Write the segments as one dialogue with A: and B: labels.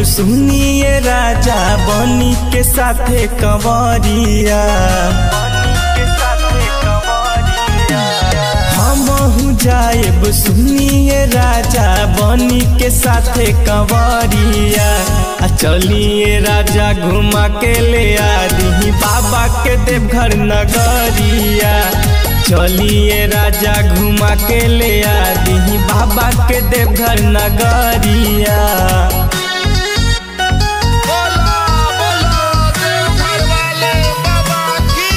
A: सुनिए राजा बनी के साथे कंवरिया हमहू जाएब सुनिए राजा बनी के साथे कंवरिया आ चलिए राजा घुमा के ले आदि बाबा के देवघर नगरिया चलिए राजा घुमा के ले आदि बाबा के देवघर नगरिया
B: बोला बोला देवघर वाले बाबा की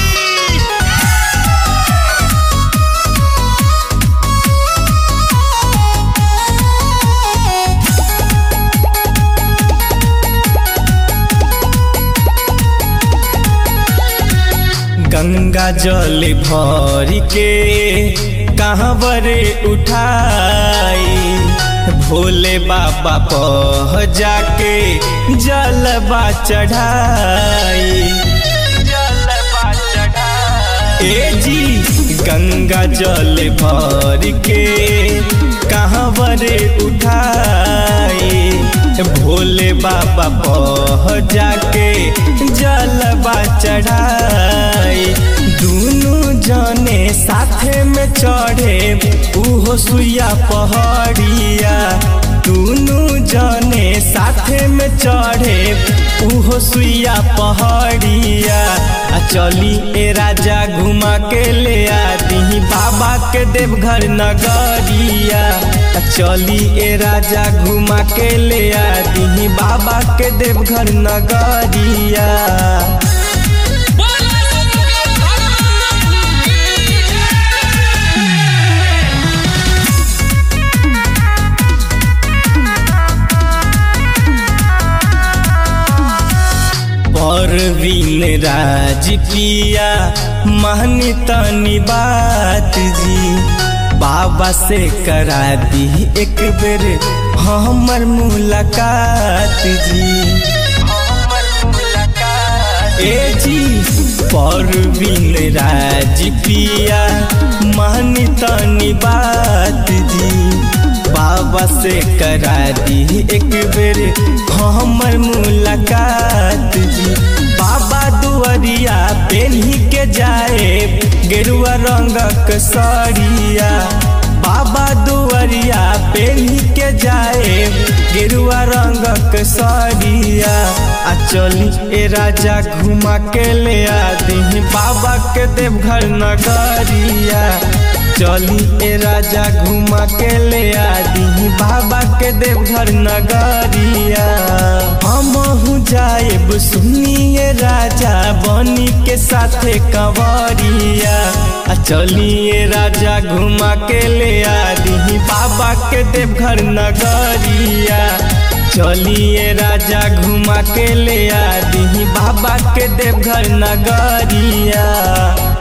A: गंगा जल भर के कहाँ बरे उठाई भोले बाबा पह जाके जलबा चढ़ाई जलबा चढ़ाई ए जी गंगा जल भर के कहाँ बरे उठाई भोले बाबा पह जाके जलबा चढ़ाई दुनु जने साथे में चढ़े उहो सुइया पहाड़िया दुनु जने साथे में चढ़े उहो सुइया पहाड़िया आ चली ए राजा घुमा के ले आदि बाबा के देवघर नगरिया आ चली ए राजा घुमा के ले आदि बाबा के देवघर नगरिया
B: बोला शंकर भगवान की
A: परवीन राज पिया महनी तनी बात जी बाबा से करा दी एक बेर हमर मुलाकात जी ए जी परवीन राज पिया महनी तनी बात जी बाबा से करा दी एक बेर हमर मुलाकात जी बाबा दुआरिया पेन्ही के जाए गेरुआ रंगक सड़िया बाबा दुआरिया पेन्ही के जाए गेरुआ रंगक सड़िया आ चली ए राजा घुमा के ले आदि बाबा के देवघर नगरिया चली ए राजा घुमा के ले आदि बाबा के देवघर नगरिया हमहू जाएब सुनिए राजा बनी के साथे कंवरिया आ चलिए राजा घुमा के ले आदि बाबा के देवघर नगरिया चलिए राजा घुमा के ले आदि बाबा के देवघर नगरिया